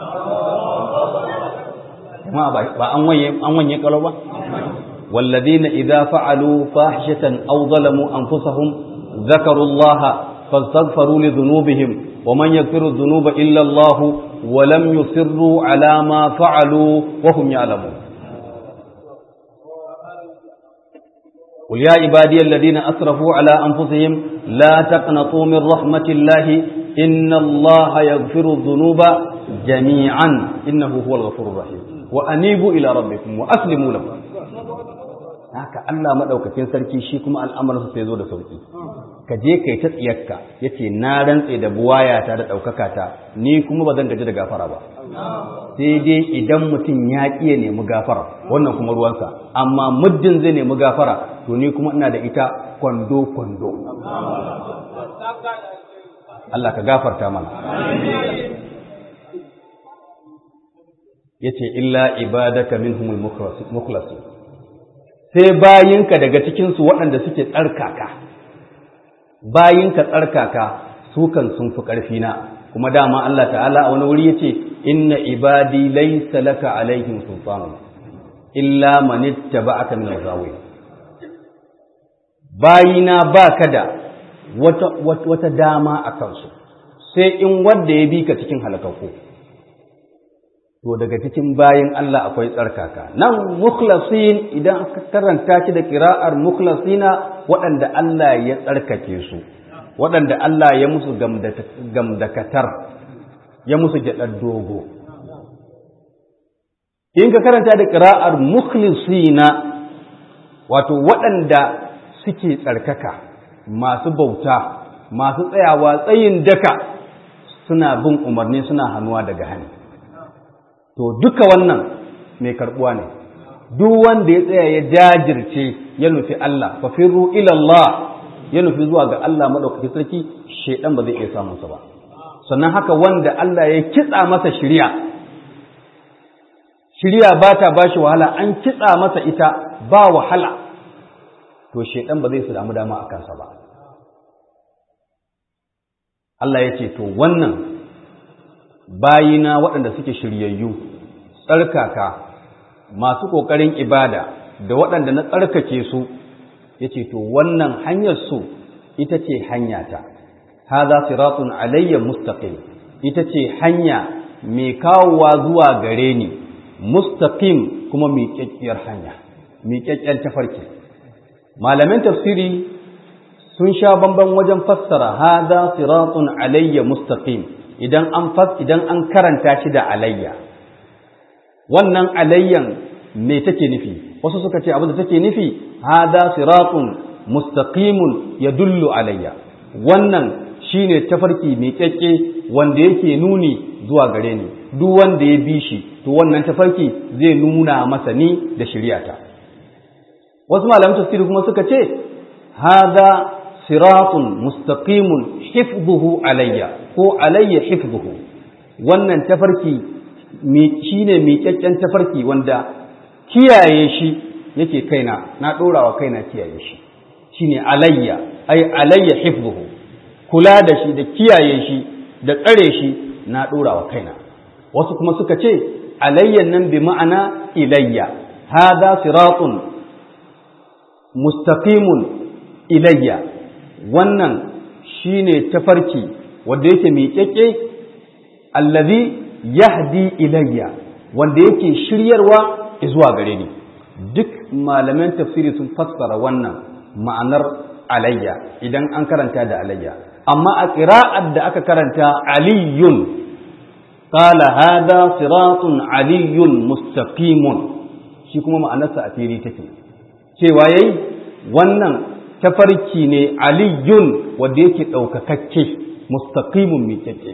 jama'a ba an wanye an wanye kalo ba walladina idza fa'alu fahishatan aw zalamu anfusahum dhakaru Allah fastaghfaru li dhunubihim wa man yaghfiru dhunuba illa Allah wa lam yusirru ala ma fa'alu wa hum ya'lamun قل يا عبادي الذين أسرفوا على أنفسهم لا تقنطوا من رحمة الله إن الله يغفر الذنوب جميعا إنه هو الغفور الرحيم wa anibu ila rabbikum wa aslimu lahu haka Allah madaukakin sarki shi kuma al'amarin sai zo da sauki ka je kai ta tsiyarka yace na rantse da buwaya ta da daukaka ta ni kuma ba zan gaji da gafara ba sai dai idan mutum ya kiye nemi gafara wannan kuma ruwansa amma muddin zai nemi gafara to ni kuma ina da ita kwando kwando Allah ka gafarta mana yace illa ibadaka minhumul mukhlasin sai bayinka daga cikin su waɗanda suke tsarkaka bayinka tsarkaka su kan sun fi ƙarfi na kuma dama Allah ta'ala a wani wuri yace inna ibadi laysa laka alaihim sultan illa man ittaba'aka min al-ghawi bayina baka da wata wata dama a kansu sai in wanda ya bi ka cikin halakakku to daga cikin bayin Allah akwai tsarkaka nan mukhlasin idan aka karanta shi da kira'ar mukhlasina waɗanda Allah ya tsarkake su waɗanda Allah ya musu gamdakatar ya musu gyaɗar dogo in ka karanta da kira'ar mukhlisina wato waɗanda suke tsarkaka masu bauta masu tsayawa tsayin daka suna bin umarni suna hannuwa daga hannu to duka wannan mai karbuwa ne duk wanda ya tsaya ya jajirce ya nufi Allah fa firru ila Allah ya nufi zuwa ga Allah madaukaki sarki shedan ba zai iya samun sa ba sannan haka wanda Allah ya kitsa masa shiriya shiriya ba ta bashi wahala an kitsa masa ita ba wahala to shedan ba zai su damu dama a kansa ba Allah ya ce to wannan bayina waɗanda suke shiryayyu tsarkaka masu ƙoƙarin ibada da waɗanda na tsarkake su ya ce to wannan hanyar su ita ce hanyata haza siratun alayya mustaqim ita ce hanya mai kawowa zuwa gare ni mustaqim kuma miƙaƙƙiyar hanya miƙaƙƙen tafarki malamin tafsiri sun sha bamban wajen fassara haza siratun alayya mustaqim idan an fas idan an karanta shi da alayya wannan alayyan me take nufi wasu suka ce abin da take nufi hada siratun mustaqimun yadullu alayya wannan shine tafarki mai kyakke wanda yake nuni zuwa gare ni duk wanda ya bi shi to wannan tafarki zai nuna masa ni da shari'ata wasu malaman tafsiri kuma suka ce hada siratun mustaqimun hifdhuhu alayya ko alayya hifdhuhu wannan tafarki shine miƙaƙƙen tafarki wanda kiyaye shi yake kaina na ɗorawa kaina kiyaye shi shine alayya ai alayya hifdhuhu kula da shi da kiyaye shi da tsare shi na ɗorawa kaina wasu kuma suka ce alayyan nan bi ma'ana ilayya hada siratun mustaqimun ilayya wannan shine tafarki wanda yake miƙaƙƙe allazi yahdi ilayya wanda yake shiryarwa zuwa gare ni duk malaman tafsiri sun fassara wannan ma'anar alayya idan an karanta da alayya amma a ƙira'ar da aka karanta aliyun qala hada siratun aliyun mustaqimun shi kuma ma'anarsa a fili take cewa yayi wannan tafarki ne aliyun wanda yake ɗaukakakke mustaqimun miƙaƙe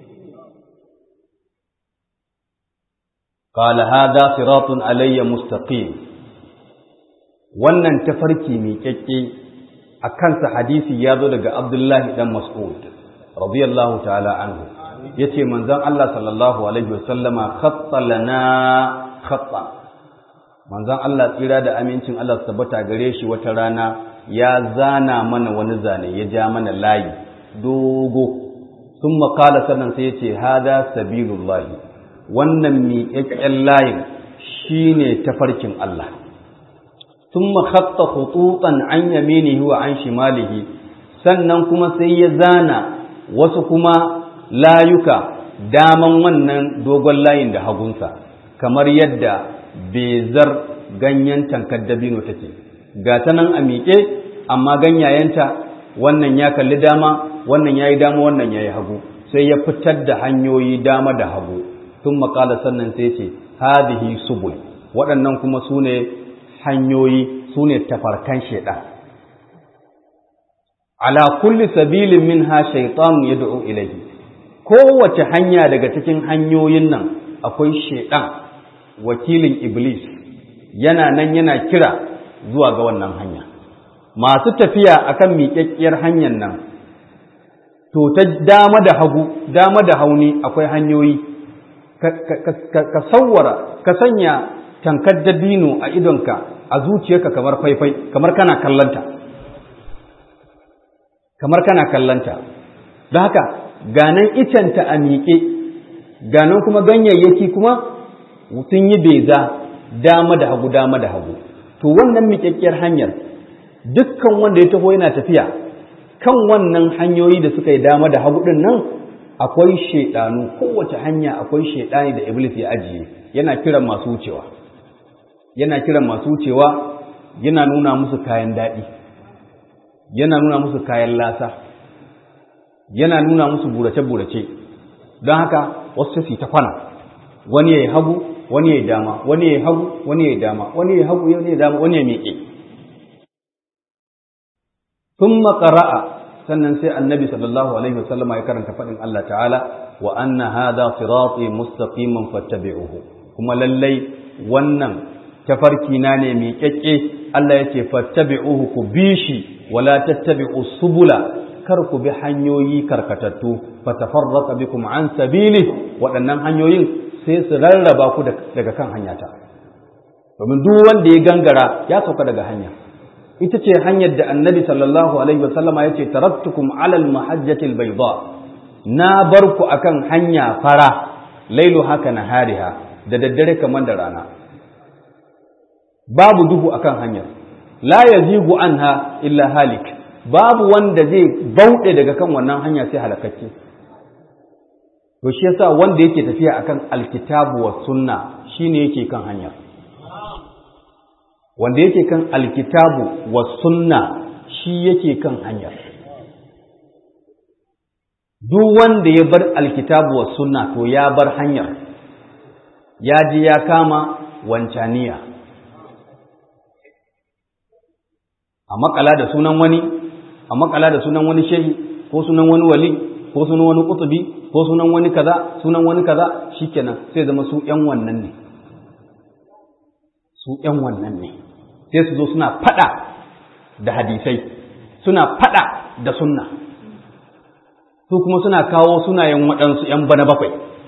قال هذا صراط علي مستقيم wannan tafarki miƙaƙƙe a kansa hadisi ya zo daga Abdullahi dan Mas'ud radiyallahu ta'ala anhu yace manzon Allah sallallahu alaihi wasallama khatta lana khatta manzon Allah tsira da amincin Allah su tabbata gare shi wata rana ya zana mana wani zane ya ja mana layi dogo sun makala sannan sai yace hada sabilullahi wannan miƙaƙƙen layin shine tafarkin Allah ثم خط خطوطا عن يمينه وعن شماله sannan kuma sai ya zana wasu kuma layuka daman wannan dogon layin da hagunsa kamar yadda bezar ganyen tankar dabino take ga ta nan a miƙe amma ganyayenta wannan ya kalli dama wannan ya yi dama wannan ya yi hagu sai ya fitar da hanyoyi dama da hagu tun makala sannan sai ce hadihi subul waɗannan kuma su ne hanyoyi su ne tafarkan shaiɗan. Ala kulli sabilin min ha shaitan ya da'u ilahi, kowace hanya daga cikin hanyoyin nan akwai shaiɗan wakilin Iblis yana nan yana kira zuwa ga wannan hanya. Masu tafiya akan miƙaƙƙiyar hanyar nan, to ta dama da hagu, dama da hauni akwai hanyoyi, ka sauwara, ka sanya tankar dabino a idonka a zuciyarka kamar faifai kamar kana kallanta kamar kana kallanta don haka ganan icenta a miƙe ganan kuma ganyayyaki kuma sun yi beza dama da hagu dama da hagu to wannan miƙaƙƙiyar hanyar dukkan wanda ya taho yana tafiya kan wannan hanyoyi da suka yi dama da hagu ɗin nan akwai shaidanu kowace hanya akwai shaidani da iblis ya ajiye yana kiran masu wucewa yana kiran masu wucewa yana nuna musu kayan daɗi yana nuna musu kayan lasa yana nuna musu burace-burace don haka wasu su ta kwana wani ya yi hagu wani ya yi dama wani ya yi hagu wani ya yi dama wani ya yi hagu wani ya yi dama wani ya miƙe sun makara'a sannan sai annabi sallallahu alaihi wasallam ya karanta faɗin Allah ta'ala wa anna hadha sirati mustaqiman fattabi'uhu kuma lallai wannan tafarki na ne mai kyakke Allah yake fattabi'uhu ku bi shi wala tattabi'u subula kar ku bi hanyoyi karkatattu fatafarraqa bikum an sabili waɗannan hanyoyin sai su rarraba ku daga kan hanyata domin duk wanda ya gangara ya sauka daga hanya ita ce hanyar da annabi sallallahu alaihi wasallama ya ce taraktukum alal mahajjatil bayda na bar ku akan hanya fara lailu haka nahariha da daddare kamar da rana babu duhu akan hanyar la yazigu anha illa halik babu wanda zai bauɗe daga kan wannan hanya sai halakakke to shi yasa wanda yake tafiya akan alkitabu wa sunna shine yake kan hanya wanda yake kan alkitabu wa sunna shi yake kan hanya duk wanda ya bar alkitabu wa sunna to ya bar hanyar ya ji ya kama wancaniya a makala da sunan wani a makala da sunan wani shehi ko sunan wani wali ko sunan wani kutubi ko sunan wani kaza sunan wani kaza shikenan sai zama su ƴan wannan ne su ƴan wannan ne sai su zo suna fada da hadisai suna fada da sunna su kuma suna kawo sunayen waɗansu ƴan bana bakwai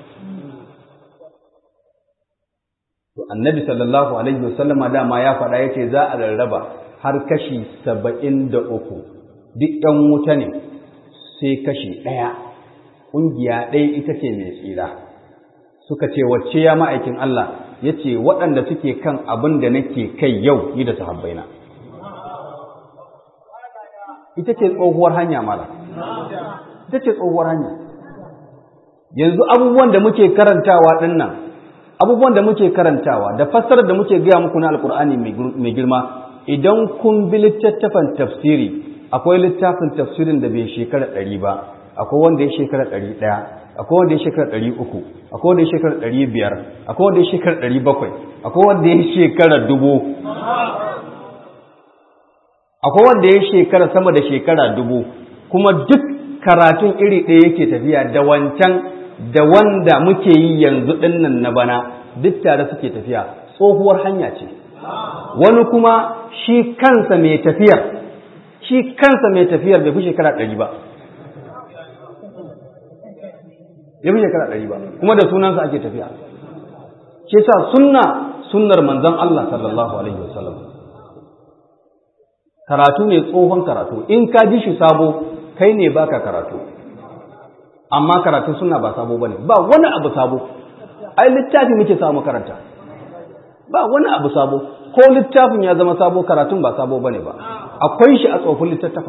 to annabi sallallahu alaihi wasallama dama ya faɗa yace za a rarraba har kashi saba'in da uku duk ‘yan wuta ne sai kashi ɗaya ƙungiya ɗaya ita ce mai tsira suka ce wacce ya ma'aikin Allah ya ce waɗanda suke kan abin da nake kai yau ni da sahabbaina ita ce tsohuwar hanya mara ita ce tsohuwar hanya yanzu abubuwan da muke karantawa ɗin nan abubuwan da muke karantawa da fassarar da muke gaya muku na alkur'ani mai girma idan kun bi littattafan tafsiri akwai littafin tafsirin da bai shekara ɗari ba akwai wanda ya shekara ɗari ɗaya akwai wanda ya shekara ɗari uku akwai wanda ya shekara ɗari biyar akwai wanda ya shekara ɗari bakwai akwai wanda ya shekara dubu akwai wanda ya shekara sama da shekara dubu kuma duk karatun iri ɗaya yake tafiya da wancan da wanda muke yi yanzu ɗinnan na bana duk tare suke tafiya tsohuwar hanya ce wani kuma shi kansa mai tafiyar shi kansa mai tafiyar bai fi shekara ɗari ba ya fi shekara ɗari ba kuma da sunansa ake tafiya shi sa sunna sunnar manzon Allah sallallahu alaihi wasallam karatu ne tsohon karatu in ka ji shi sabo kai ne baka karatu amma karatu suna ba sabo bane ba wani abu sabo ai littafi muke samu karanta ba wani abu sabo ko littafin ya zama sabo karatun ba sabo bane ba akwai shi a tsofin littattafa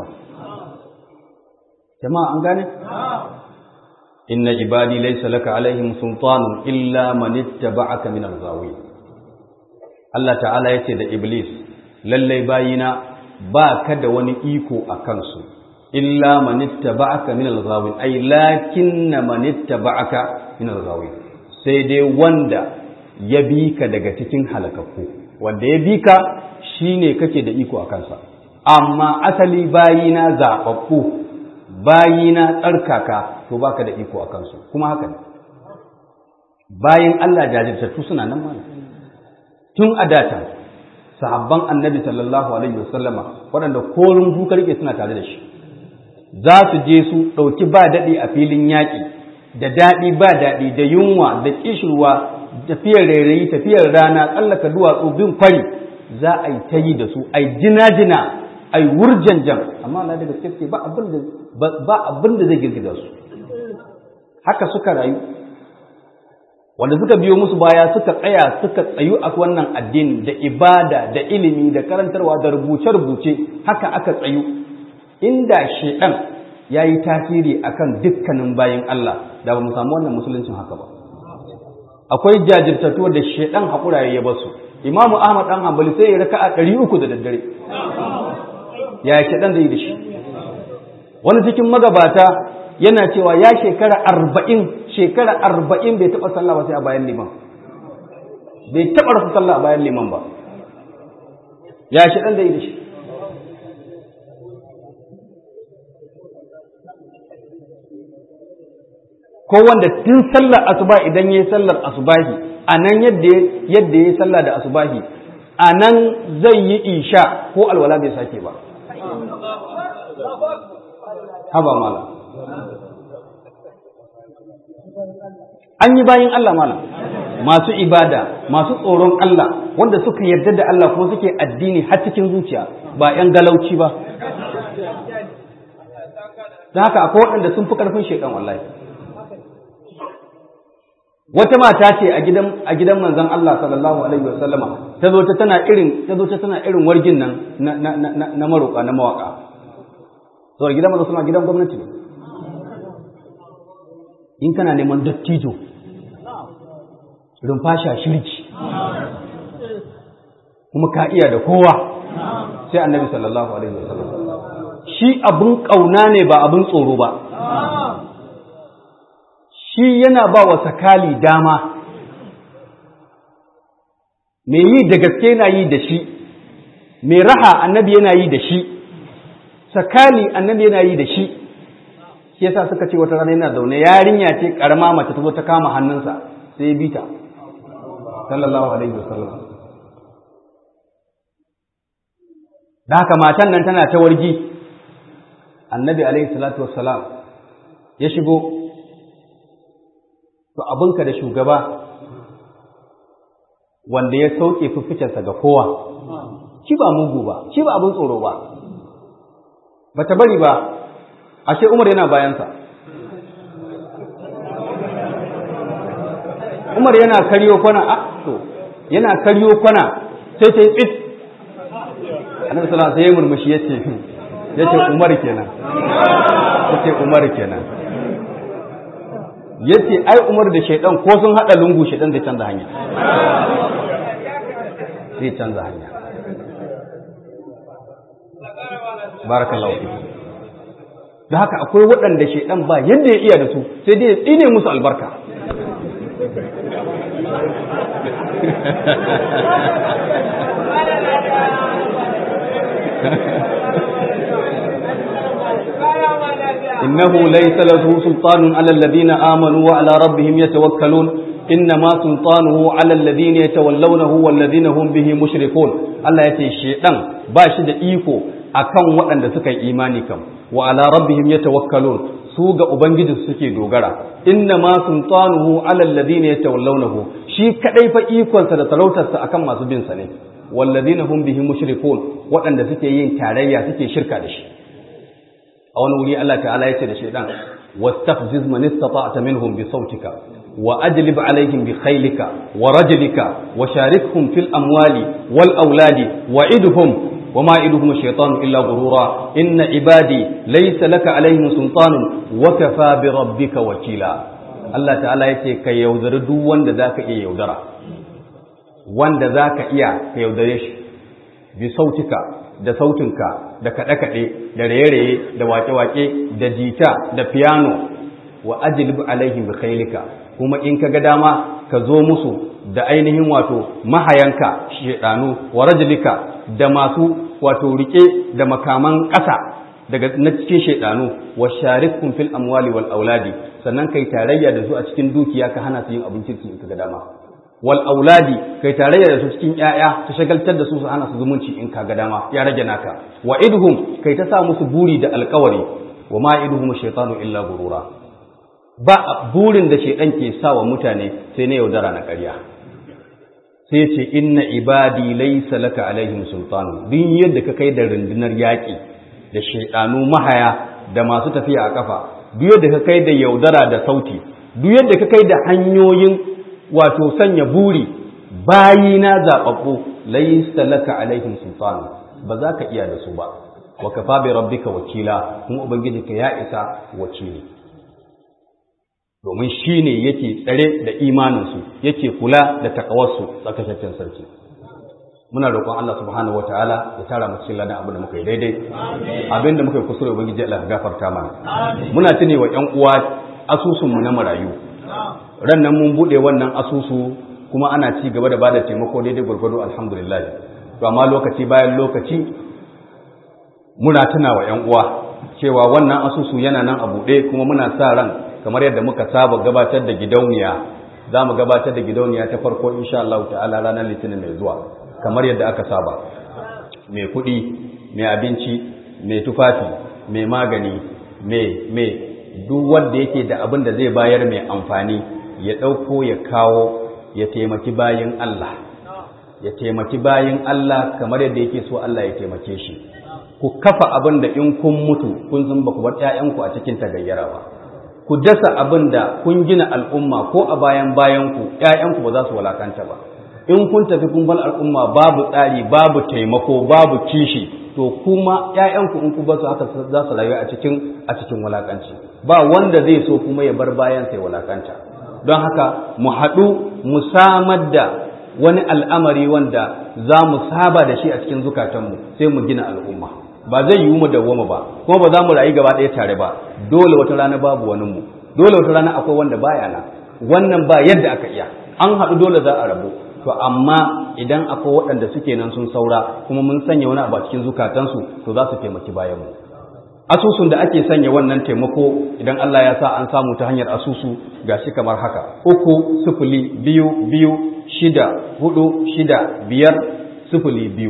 jama'a an gane inna ibadi laysa laka alaihim sultanun illa man ittaba'aka min al-ghawi Allah ta'ala yace da iblis lallai bayina ba ka da wani iko a kansu illa man ittaba'aka min al-ghawin ay lakinna man ittaba'aka min al-ghawin sai dai wanda ya bi ka daga cikin halakakku wanda ya bi ka shine kake da iko a kansa amma asali bayina zaɓaɓɓu bayina tsarkaka to baka da iko a kansu kuma haka ne bayan Allah jajirtattu suna nan mana tun a data sahabban annabi sallallahu alaihi wasallama waɗanda korin duka rike suna tare da shi za su je su ɗauki ba daɗi a filin yaƙi da daɗi ba daɗi da yunwa da ƙishirwa tafiyar rairayi tafiyar rana tsallaka duwatsu bin kwari za a yi ta yi da su a yi jina-jina a yi wurjanjan amma Allah da gaske ba abin da zai girgiza su haka suka rayu wanda suka biyo musu baya suka tsaya suka tsayu a wannan addini da ibada da ilimi da karantarwa da rubuce-rubuce haka aka tsayu inda shedan ya yi tasiri akan dukkanin bayan Allah da ba mu samu wannan musuluncin haka ba akwai jajirtattuwar da shedan haƙura ya basu imamu ahmad dan hanbali sai ya raka a ɗari uku da daddare ya shedan zai yi da shi wani cikin magabata yana cewa ya shekara arba'in shekara arba'in bai taɓa sallah ba sai a bayan liman bai taɓa rasa sallah a bayan liman ba ya shi ɗan da yi da shi ko wanda tun sallar asuba idan ya yi sallar asubahi a nan yadda ya yi sallah da asubahi a nan zai yi isha ko alwala bai sake ba haba mala an yi bayin Allah malam masu ibada masu tsoron Allah wanda suka yarda da Allah kuma suke addini har cikin zuciya ba 'yan galauci ba da haka akwai waɗanda sun fi ƙarfin shekan wallahi wata mata ce a gidan a gidan manzon Allah sallallahu alaihi wasallama ta zo ta tana irin ta zo ta tana irin wargin nan na na na, na maroka na mawaka so gidan manzon sallallahu gidan gwamnati ne in kana neman dattijo rumfasha shirki kuma ka iya da kowa sai annabi sallallahu alaihi wasallam shi abun kauna ne ba abun tsoro ba shi yana ba wa sakali dama mai yi da gaske yana yi da shi mai raha annabi yana yi da shi sakali annabi yana yi da shi shi yasa suka ce wata rana yana zaune yarinya ce karama mace ta zo ta kama hannunsa sai ya bi ta sallallahu alaihi wasallam da haka matan nan tana ta wargi annabi alaihi salatu wassalam ya shigo to abinka da shugaba wanda ya sauke fifficensa ga kowa shi ba mugu ba shi ba abin tsoro ba ba ta bari ba ashe umar yana bayansa umar yana karyo kwana a to yana karyo kwana sai ta yi tsit annabi sallallahu alaihi wasallam murmushi yace yace umar kenan yace umar kenan yace ai umar da shaidan ko sun hada lungu shaidan zai canza hanya zai canza hanya barakallahu fiku da haka akwai waɗanda shaidan ba yadda ya iya da su sai dai ya tsine musu albarka innahu laysa lahu sultanun ala alladhina amanu wa ala rabbihim yatawakkalun innama sultanuhu ala alladhina yatawallawnahu walladhina hum bihi mushrikun Allah yace shedan ba shi da iko akan waɗanda suka yi imani kam wa ala rabbihim yatawakkalun su ga ubangiji suke dogara innama sultanuhu ala alladhina yatawallawnahu shi kadai fa ikonsa da sarautarsa akan masu bin sa ne walladhina hum bihi mushrikun waɗanda suke yin tarayya suke shirka da shi a wani wuri Allah ta'ala yace da shedan wastafziz man istata'ta minhum bi sautika wa ajlib alaihim bi khaylika wa rajlika wa sharikhum fil amwali wal auladi wa idhum wa ma idhum ash-shaytanu illa ghurura inna ibadi laysa laka alaihim sultanun wa kafa bi rabbika wakila Allah ta'ala yace ka yaudari duk wanda zaka iya yaudara wanda zaka iya ka yaudare shi bi sautika da sautinka da kaɗe-kaɗe da raye-raye da wake-wake da jita da piano wa ajlib alaihim bi khailika kuma in ka ga dama ka zo musu da ainihin wato mahayanka shedanu wa rajulika da masu wato rike da makaman ƙasa daga na cikin shedanu wa sharikum fil amwali wal auladi sannan kai tarayya da su a cikin dukiya ka hana su yin abin kirki in ka ga dama wal auladi kai tarayya da su cikin ƴaƴa ta shagaltar da su su hana su zumunci in ka ga dama ya rage naka wa idhum kai ta sa musu buri da alƙawari wa ma idhum shaytanu illa gurura ba burin da shaidan ke sa wa mutane sai na yaudara na ƙarya sai ce inna ibadi laysa laka alaihim sultanu duk yadda ka kai da rundunar yaƙi da shaidanu mahaya da masu tafiya a kafa duk yadda ka kai da yaudara da sauti duk yadda ka kai da hanyoyin wato sanya buri bayi na zaɓaɓɓu laysa laka alaihim sultanu ba za ka iya da su ba wa kafa bi rabbika wakila kuma ubangiji ka ya isa wakili domin shi ne yake tsare da imaninsu yake kula da takawarsu tsakashaccen sarki muna roƙon Allah subhanahu wataala ya tara mu cikin ladan abin da muka yi daidai abin da muka yi kusure ubangiji Allah ya gafarta mana muna tune wa ƴan uwa asusun mu na marayu ran nan mun bude wannan asusu kuma ana ci gaba da bada taimako daidai gwargwado alhamdulillah to amma lokaci bayan lokaci muna tuna wa ƴan uwa cewa wannan asusu yana nan a buɗe kuma muna sa ran kamar yadda muka saba gabatar da gidauniya za mu gabatar da gidauniya ta farko insha Allah ta'ala ranar litinin mai zuwa kamar yadda aka saba mai kuɗi mai abinci mai tufafi mai magani mai mai duk wanda yake da abin da zai bayar mai amfani ya ɗauko ya kawo ya taimaki bayin Allah ya taimaki bayin Allah kamar yadda yake so Allah ya taimake shi ku kafa abin da in kun mutu kun san ba ku bar 'ya'yanku a cikin tagayyara ba ku dasa abin da kun gina al'umma ko a bayan bayanku ‘ya'yanku ba za su walakanta ba in kun tafi kun bar al'umma babu tsari babu taimako babu kishi to kuma ‘ya'yanku in ku ba su haka za su rayu a cikin a cikin walakanci ba wanda zai so kuma ya bar bayan sai walakanta don haka mu haɗu mu samar da wani al'amari wanda za mu saba da shi a cikin zukatanmu sai mu gina al'umma ba zai yi mu dawwama ba kuma ba za mu rayu gaba ɗaya tare ba dole wata rana babu wani mu dole wata rana akwai wanda baya na wannan ba yadda aka iya an haɗu dole za a rabu to amma idan akwai waɗanda suke nan sun saura kuma mun sanya wani abu a cikin zukatansu to za su taimaki bayan mu asusun da ake sanya wannan taimako idan Allah ya sa an samu ta hanyar asusu gashi kamar haka uku sifili biyu biyu shida hudu shida biyar sifili biyu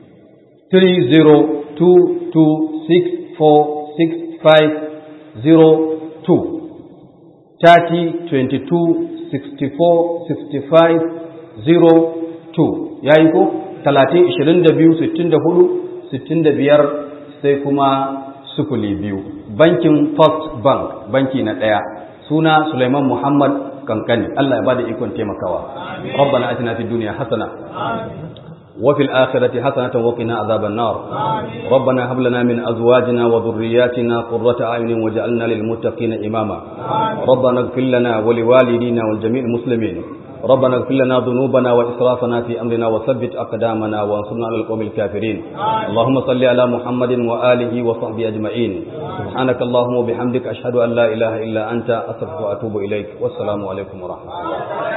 3022646502 30 22 64 65 02 yayi ko 30 22 64 65 sai kuma sufuli biyu bankin first bank banki na ɗaya suna Suleiman Muhammad kankani Allah ya bada ikon taimakawa rabbana atina fid dunya hasana وفي الآخرة حسنة وقنا عذاب النار ربنا هب لنا من أزواجنا وذرياتنا قرة أعين وجعلنا للمتقين إماما ربنا اغفر لنا ولوالدينا ولجميع المسلمين ربنا اغفر لنا ذنوبنا وإسرافنا في أمرنا وثبت أقدامنا وانصرنا على القوم الكافرين اللهم صل على محمد وآله وصحبه أجمعين سبحانك اللهم وبحمدك أشهد أن لا إله إلا أنت أستغفرك وأتوب إليك والسلام عليكم ورحمة الله